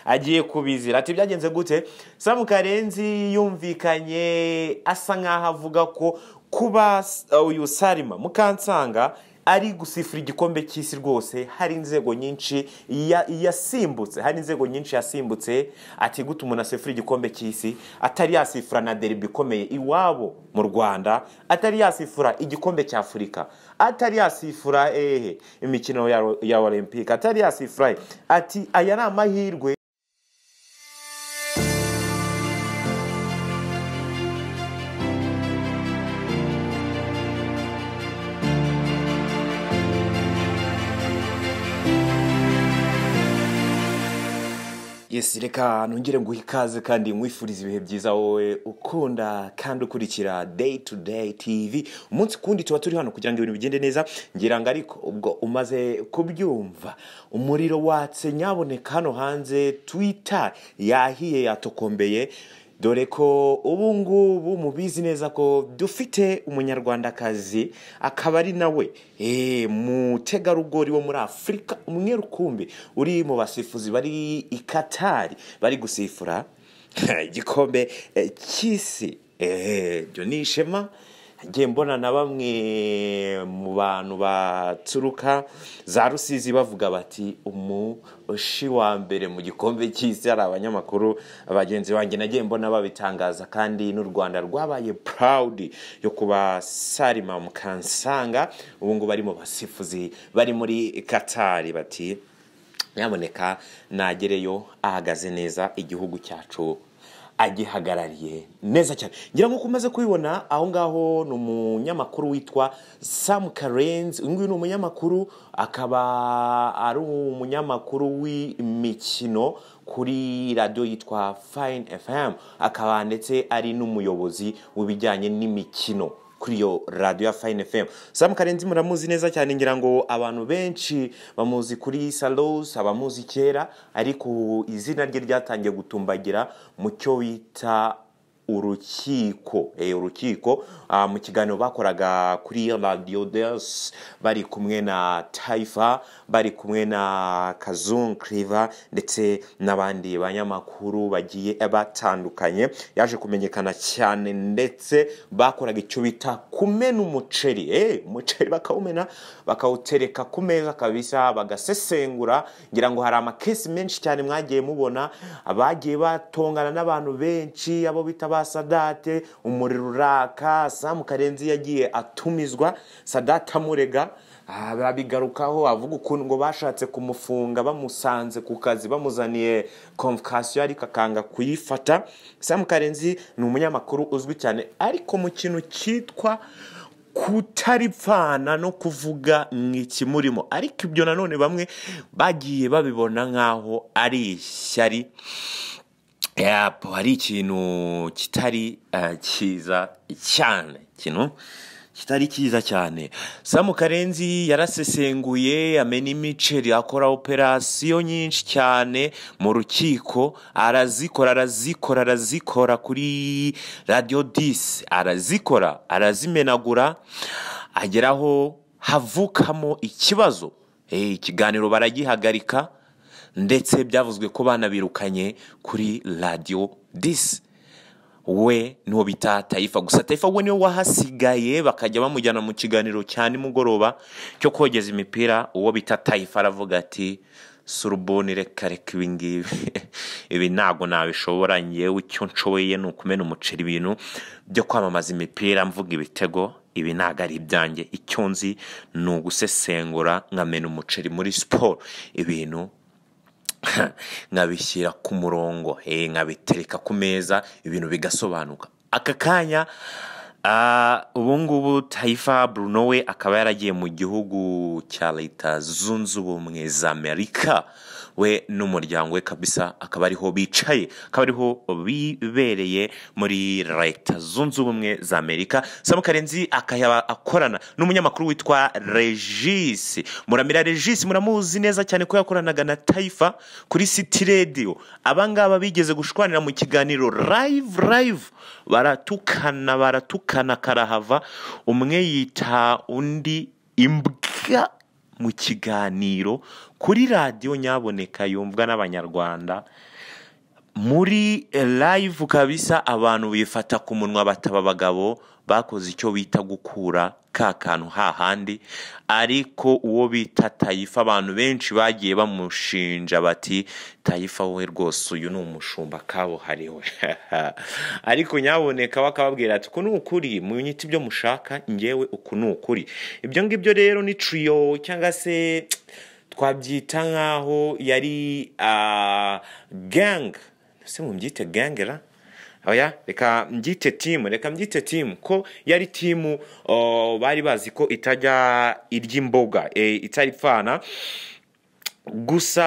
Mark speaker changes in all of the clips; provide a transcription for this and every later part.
Speaker 1: agiye kubizira ati byagenze gute samu karenzi yumvikanye asa nkaho avuga ko kuba uyu sarima mukansanga ari gusifura igikombe cy'isi rwose hari inzego nyinshi yasimbutse hari inzego nyinshi yasimbutse ati gute umuntu asifura igikombe cy'isi atari yasifura na deribi ikomeye iwabo mu rwanda atari yasifura igikombe cya afurika atari yasifura ehe imikino ya olympique atari yasifura ati aya ni amahirwe yesi reka nongere nguhe ikaze kandi nkwifuriza ibihe byiza wowe ukunda kandi ukurikira day to day tv umunsi kundi tuba turi hano kugira ngo ibintu bigende neza ngira ngo ariko ubwo umaze kubyumva umuriro watse nyaboneka hano hanze twita yahiye yatokombeye dore ko ubu ngubu mubizi neza ko dufite umunyarwandakazi akaba ari nawe mutegarugori wo muri afurika umwe rukumbi uri mu basifuzi bari i katari bari gusifura igikombe cy'isi ibyo ni ishema ngiye mbona na bamwe mu bantu baturuka za rusizi bavuga bati umushi wa mbere mu gikombe cy'isi hari abanyamakuru bagenzi banjye nagiye mbona babitangaza kandi n'u rwanda rwabaye purawudi yo kuba sarima mukansanga ubu ngubu bari mu basifuzi bari muri katari bati nyaboneka nagereyo ahagaze neza igihugu cyacu agihagarariye neza cyane ngira ngo umaze kubibona aho ngaho ni umunyamakuru witwa samu karenzi uyu nguyu ni umunyamakuru akaba ari umunyamakuru w'imikino kuri radiyo yitwa fayini efamu akaba ndetse ari n'umuyobozi w'ibijyanye n'imikino kuri iyo radiyo ya fayini efamu samu karenzi muramuzi neza cyane ngira ngo abantu benshi bamuzi kuri sarosi abamuzi kera ariko izina rye ryatangiye gutumbagira mu cyo bita urukiko urukiko mu kiganiro bakoraga kuri radiyo desi bari kumwe na tayifa bari kumwe na kazungu kiriva ndetse n'abandi banyamakuru bagiye batandukanye yaje kumenyekana cyane ndetse bakoraga icyo bita kumena umuceri umuceri bakawumena bakawutereka ku meza kabisa bagasesengura ngira ngo hari amakesi menshi cyane mwagiye mubona bagiye batongana n'abantu benshi abo bita ba sadate umuriro uraka samu karenzi yagiye atumizwa sadate amurega babigarukaho avuga ukuntu ngo bashatse kumufunga bamusanze ku kazi bamuzaniye komvokasiyo ariko akanga kuyifata samu karenzi ni umunyamakuru uzwi cyane ariko mu kintu cyitwa kutaripfana no kuvuga ikimurimo ariko ibyo nanone bamwe bagiye babibona nk'aho ari ishyari hari ikintu kitari cyiza cyane ikintu kitari cyiza cyane samu karenzi yarasesenguye amena imiceri akora operasiyo nyinshi cyane mu rukiko arazikora arazikora arazikora kuri radiyo disi arazikora arazimenagura ageraho havukamo ikibazo ikiganiro baragihagarika ndetse byavuzwe ko banabirukanye kuri radiyo disi we n'uwo bita tayifa gusa tayifa we niwe wahasigaye bakajya bamujyana mu kiganiro cya nimugoroba cyo kogeza imipira uwo bita tayifa aravuga ati surubuni reka reka ibi ngibi ibi ntabwo nabishobora ngewe icyo nshoboye ni ukumena umuceri ibintu byo kwamamaza imipira mvuga ibitego ibi ntabwo ari ibyanjye icyo nzi ni ugusesengura nkamena umuceri muri siporo ibintu nkabishyira ku murongo nkabitereka ku meza ibintu bigasobanuka aka kanya ubu ngubu tayifa bruno we akaba yaragiye mu gihugu cya leta zunze ubumwe za amerika we n'umuryango we kabisa akaba ariho bicaye akaba ariho bibereye muri leta zunze ubumwe za amerika samu karenzi akaba akorana n'umunyamakuru witwa regisi muramira regisi muramuzi neza cyane ko yakoranaga na tayifa kuri siti rediyo abangaba bigeze gushwanira mu kiganiro rayivu rayivu baratukana baratukana karahava umwe yita undi imbwa mu kiganiro kuri radiyo nyaboneka yumvwa n'abanyarwanda muri live kabisa abantu bifata ku munwa bataba abagabo bakoze icyo bita gukura ka kantu hahandi ariko uwo bita tayifa abantu benshi bagiye bamushinja bati tayifa we rwose uyu ni umushumba kabuhariwe ariko nyaboneka we akababwira ati uku ni ukuri mu nyiti ibyo mushaka ngewe uku ni ukuri ibyo ngibyo rero ni turiyo cyangwa se twabyita nk'aho yari gang se mubyite gangera oya reka mbyite timu reka mbyite timu ko yari timu oh, bari bazi ko itajya irya imboga e, itari pfana gusa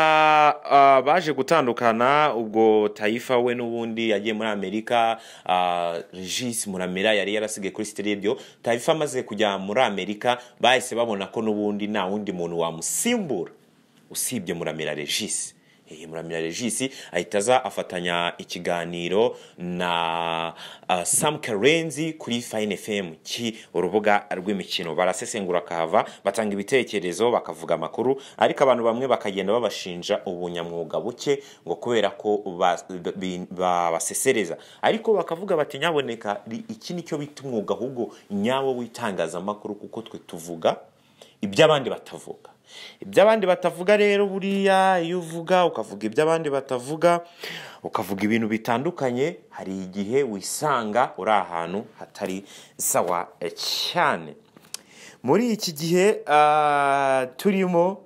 Speaker 1: ah, baje gutandukana ubwo tayifa we n'ubundi yagiye muri amerika ah, regis muramira yari yarasigaye kuri sitirebyo tayifa amaze kujya muri amerika bahise babona ko n'ubundi nta wundi muntu wamusimbura usibye muramira regis Eh, muramira regis ahita aza afatanya ikiganiro na uh, sam karenzi kuri fine fm ki urubuga rw'imikino barasesengura kahava batanga ibitekerezo bakavuga amakuru ariko abantu bamwe bakagenda babashinja ubunyamwuga buke ngo kubera ko ba- bi- babasesereza ariko bakavuga bati nyaboneka ri- iki nicyo bita umwuga ahubwo nyawo w'itangazamakuru kuko twe tuvuga iby'abandi batavuga iby'abandi batavuga rero buriya iyo uvuga ukavuga iby'abandi batavuga ukavuga ibintu bitandukanye hari igihe wisanga uri ahantu hatari sawa cyane muri iki gihe ah, turimo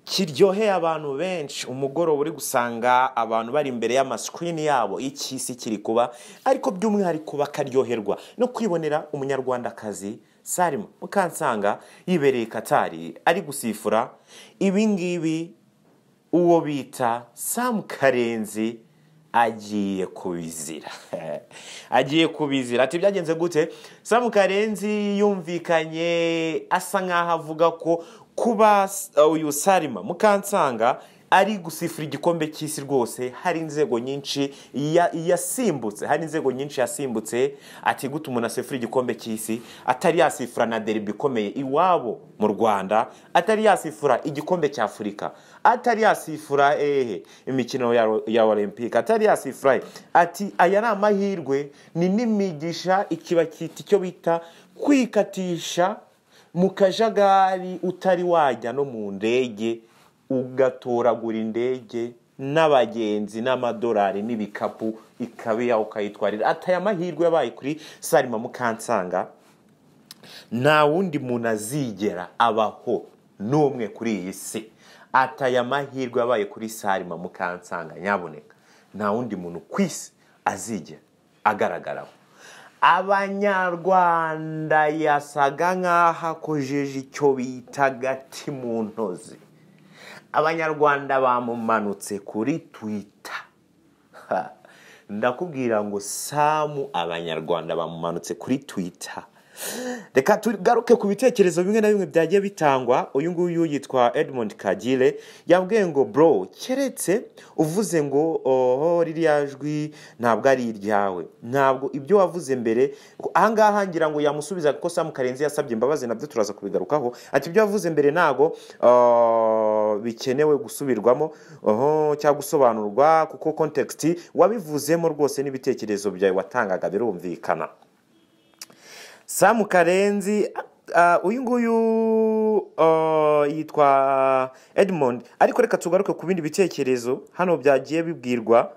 Speaker 1: kiryoheye abantu benshi umugoroba uri gusanga abantu bari imbere y'amasikirini yabo y'iki si kiri kuba ariko by'umwihariko bakaryoherwa no kwibonera umunyarwandakazi sarima mukansanga yibereye katari ari gusifura ibi ngibi uwo bita samu karenzi agiye kubizira agiye kubizira ati byagenze gute samu karenzi yumvikanye asa nk'aho avuga ko kuba s- uyu sarima mukansanga ari gusifura igikombe cy'isi rwose hari inzego nyinshi ya- yasimbutse hari inzego nyinshi yasimbutse ati gute umuntu asifura igikombe cy'isi atari yasifura na derbi ikomeye iwabo mu rwanda atari yasifura igikombe cya afurika atari yasifura ehe imikino ya, ya olympique atari yasifura eh, ati aya ni amahirwe ni n'imigisha ikiba cyita icyo bita kwikatisha mu kajagari utari wajya no mu ndege ugatoragura indege n'abagenzi n'amadolari n'ibikapu ikaba iyawe ukayitwarira atari amahirwe yabaye kuri sarima mukansanga nta wundi muntu azigera abaho n'umwe kuri iyi si ataya amahirwe yabaye kuri sarima mukansanga nyaboneka nta wundi muntu ku isi azigera agaragaraho abanyarwanda yasaga nk'aho akojeje icyo bita agati mu ntozi abanyarwanda bamumanutse kuri twita Ha, ndakubwira ngo samu abanyarwanda bamumanutse kuri twita reka tugaruke ku bitekerezo bimwe na bimwe byagiye bitangwa uyu nguyu yitwa edmond kagire yabwiye ngo bro keretse uvuze ngo oho ririya jwi ntabwo ari iryawe ntabwo ibyo wavuze mbere ahangaha ngira ngo yamusubiza kuko samu karenzi yasabye imbabazi nabyo turaza kubigarukaho ati ibyo wavuze mbere ntabwo ah, bikenewe gusubirwamo oho cyangwa gusobanurwa kuko kontekisiti wabivuzemo rwose n'ibitekerezo byawe watangaga birumvikana samu karenzi ah, uyu nguyu ah, yitwa edmond ariko reka tugaruke ku bindi bitekerezo hano byagiye bibwirwa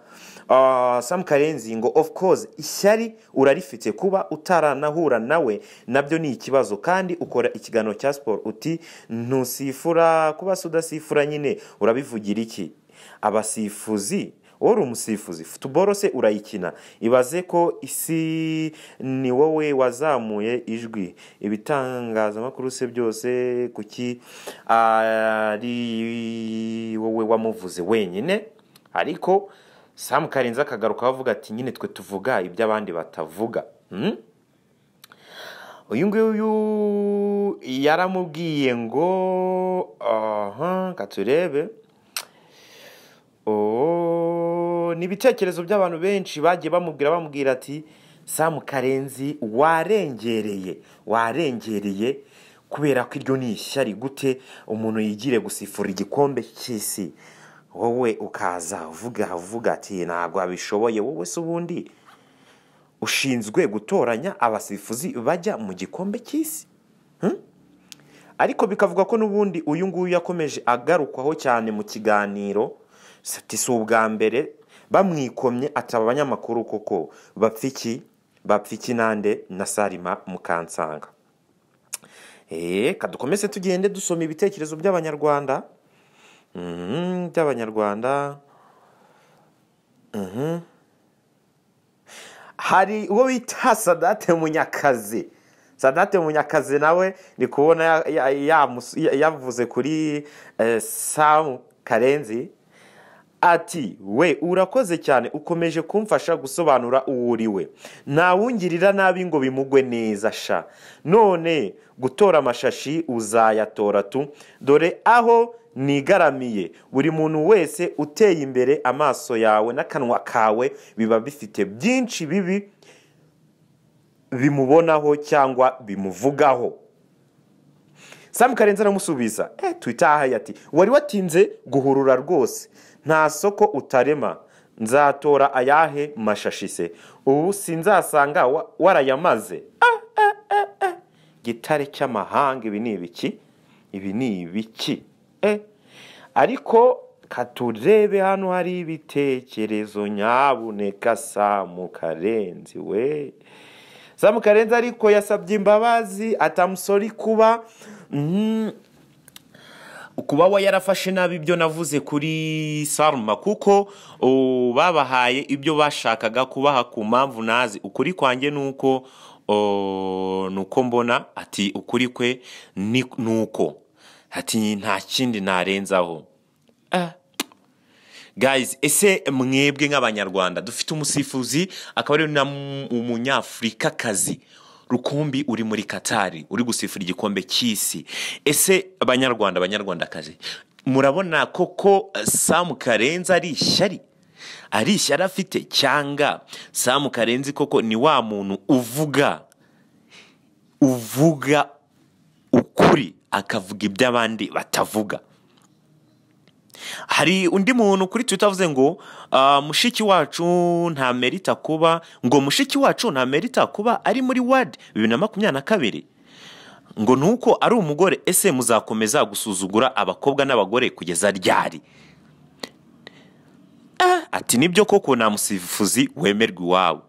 Speaker 1: ah, samu karenzi ngo of course ishyari urarifite kuba utaranahura nawe nabyo ni ikibazo kandi ukora ikiganiro cya siporo uti ntusifura kuba se udasifura nyine urabivugira iki abasifuzi wowe uri umusifuzi futuboro se urayikina ibaze ko isi ni wowe wazamuye ijwi ibitangazamakuru se byose kuki ari wowe wamuvuze wenyine ariko samu karenzi akagaruka avuga ati nyine twe tuvuga iby'abandi batavuga Hmm? uyu nguyu yaramubwiye ngo aha katurebe Oh, ni ibitekerezo by'abantu benshi bagiye bamubwira bamubwira ati samu karenzi warengereye warengereye kubera ko iryo ni ishyari gute umuntu yigire gusifura igikombe cy'isi wowe ukaza uvuga uvuga ati ntabwo abishoboye wowe se ubundi ushinzwe gutoranya abasifuzi bajya mu gikombe cy'isi Hmm? ariko bikavuga ko n'ubundi uyu nguyu yakomeje agarukwaho cyane mu kiganiro ati si ubwa mbere bamwikomye ati aba banyamakuru koko bapfa iki bapfa iki nande na sarima mukansanga eee kadukomeze tugende dusoma ibitekerezo by'abanyarwanda Mhm, by'abanyarwanda Mhm. hari uwo bita sadate munyakazi sadate munyakazi nawe ndi kubona ya- ya- yamus- ya- yavuze kuri eh, samu karenzi ati we urakoze cyane ukomeje kumfasha gusobanura uwo uri we ntawungirira nabi ngo bimugwe neza sha none gutora amashashi uzayatora tu dore aho nigaramiye buri muntu wese uteye imbere amaso yawe n'akanwa kawe biba bifite byinshi bibi bimubonaho cyangwa bimuvugaho samu karenzi aramusubiza eh, twitahaye ati wari watinze guhurura rwose nta soko utarema nzatora ayahe mashashi se ubu sinzasanga wa- warayamaze Ah, ah, ah, ah. gitare cy'amahanga ibi ni ibiki ibi ni ibiki eh. ariko katurebe hano hari ibitekerezo nyabuneka samu karenzi we samu karenzi ariko yasabye imbabazi atamusori kuba mm, kuba we yarafashe nabi ibyo navuze kuri saruma kuko o, babahaye ibyo bashakaga kubaha ku mpamvu nazi ukuri kwanjye ni uko o, ni uko mbona ati ukuri kwe ni ni uko ati nta kindi narenzaho ah. guys ese mwebwe nk'abanyarwanda dufite umusifuzi akaba ari na mu- umunyafurikakazi rukumbi uri muri katari uri gusifura igikombe cy'isi ese abanyarwanda abanyarwandakazi murabona koko eh, samu karenzi ari ishyari ari ishyari afite cyanga samu karenzi koko ni wa muntu uvuga uvuga ukuri akavuga iby'abandi batavuga hari undi muntu kuri twita avuze ngo "Ah, mushiki wacu nta merita kuba ngo mushiki wacu nta merita kuba ari muri wadi bibiri na makumyabiri na kabiri ngo ni uko ari umugore ese muzakomeza gusuzugura abakobwa n'abagore kugeza ryari Ah, ati nibyo koko nta musifuzi wemerwa iwabo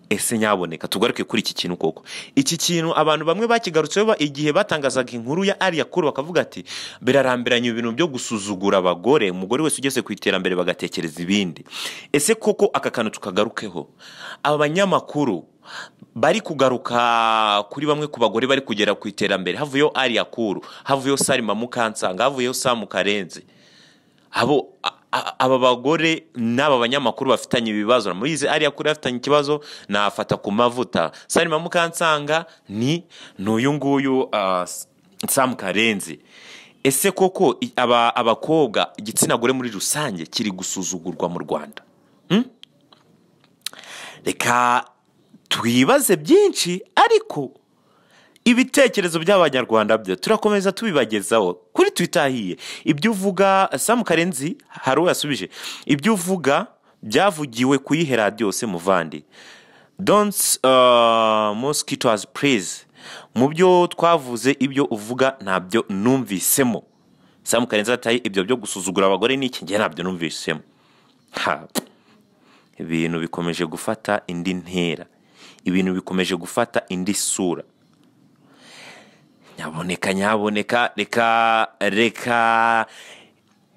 Speaker 1: ese nyaboneka tugaruke kuri iki kintu koko iki kintu abantu bamwe bakigarutseho ba- igihe batangazaga inkuru ya ariya kuru bakavuga ati birarambiranye ibintu byo gusuzugura abagore umugore wese ugeze ku iterambere bagatekereza ibindi ese koko aka kantu tukagarukeho abanyamakuru bari kugaruka kuri bamwe ku bagore bari kugera ku iterambere havuyeho ariya kuru havuyeho sarima mukansanga havuyeho samu karenzi abo a- a- aba bagore n'aba banyamakuru bafitanye ibibazo murabizi ariya kuri afitanye ikibazo nafata ku mavuta sarima mukansanga ni n'uyu nguyu ah, S- samu karenzi ese koko i- aba- abakobwa igitsina gore muri rusange kiri gusuzugurwa mu rwanda Hmm? reka twibaze byinshi ariko ibitekerezo by'abanyarwanda byo turakomeza tubibagezaho kuri twitahiye ibyo uvuga samu karenzi hari uwo yasubije ibyo uvuga byavugiwe kuyihe radiyo se muvandi don'ts uh, mosquitoes praise mu byo twavuze ibyo uvuga ntabyo numvisemo samu karenzi ataye ibyo byo gusuzugura abagore n'iki njye ntabyo numvisemo ha ibintu bikomeje gufata indi ntera ibintu bikomeje gufata indi sura nyaboneka nyaboneka reka reka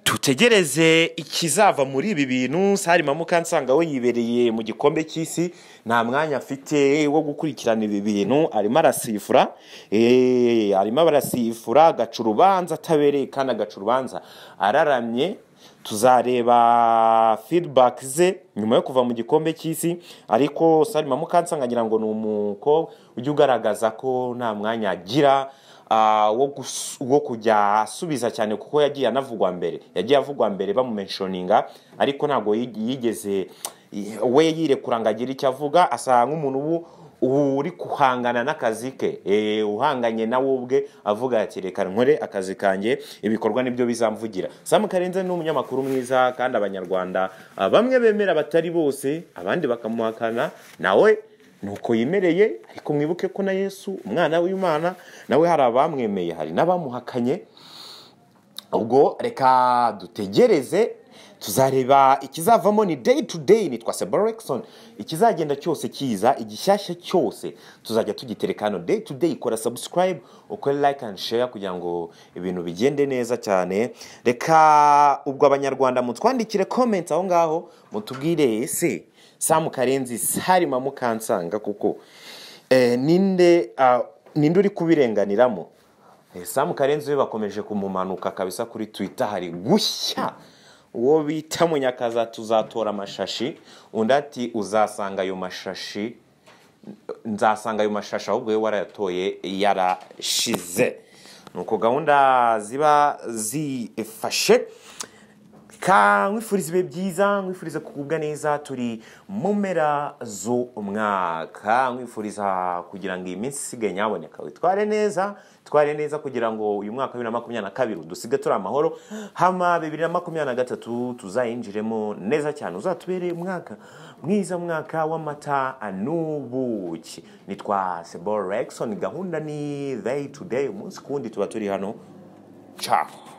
Speaker 1: tutegereze ikizava muri ibi bintu sarima mukansanga we yibereye mu gikombe cy'isi nta mwanya afite wo gukurikirana ibi bintu arimo arasifura eh, arimo arasifura agaca urubanza atabereye kandi agaca urubanza araramye tuzareba feedback ze nyuma yo kuva mu gikombe cy'isi ariko sarima mukansanga ngira ngo ni umukobwa ujya ugaragaza ko nta mwanya agira ah, wo gus- wo kujya asubiza cyane kuko yagiye anavugwa mbere yagiye avugwa mbere bamumenshoninga ariko ntabwo yig- yigeze we yirekura ngo agire icyo avuga asa nk'umuntu ubu uri guhangana n'akazi ke eh, uhanganye nawe ubwe avuga ati reka nkore akazi kanjye ibikorwa nibyo bizamvugira samu karenze ni umunyamakuru mwiza kandi abanyarwanda ah, bamwe bemera batari bose abandi bakamuhakana nawe nuko yemereye ariko mwibuke ko na yesu umwana w'imana nawe hari abamwemeye hari n'abamuhakanye ubwo reka dutegereze tuzareba ikizavamo ni day to day nitwa seba Lexon. ikizagenda cyose kiza igishyashya cyose tuzajya tugitereka hano day to day ikora subscribe ukore like and share kugira ngo ibintu bigende neza cyane reka ubwo abanyarwanda mutwandikire comments aho ngaho mutubwire ese samu karenzi sarima mukansanga kuko eh, ninde ah, ninde uri kubirenganiramo Eh, samu karenzi we bakomeje kumumanuka kabisa kuri twitter hari gushya uwo bita munyakaza tuzatora amashashi undi ati uzasanga ayo mashashi nzasanga ayo mashashi ahubwo we warayatoye yarashize ni uko gahunda ziba zifashe ka mwifuriza ibihe byiza mwifuriza kugubwa neza turi mu mpera z'umwaka mwifuriza kugira ngo iyi minsi isigaye nyaboneka witware neza tware neza kugira ngo uyu mwaka wa bibiri na makumyabiri na kabiri udusige turi amahoro hama bibiri na makumyabiri na gatatu tuzayinjiremo neza cyane uzatubere umwaka mwiza mwaka w'amata n'ubuki nitwa sebo Rexon gahunda ni day to day umunsi ku wundi tuba turi hano ciao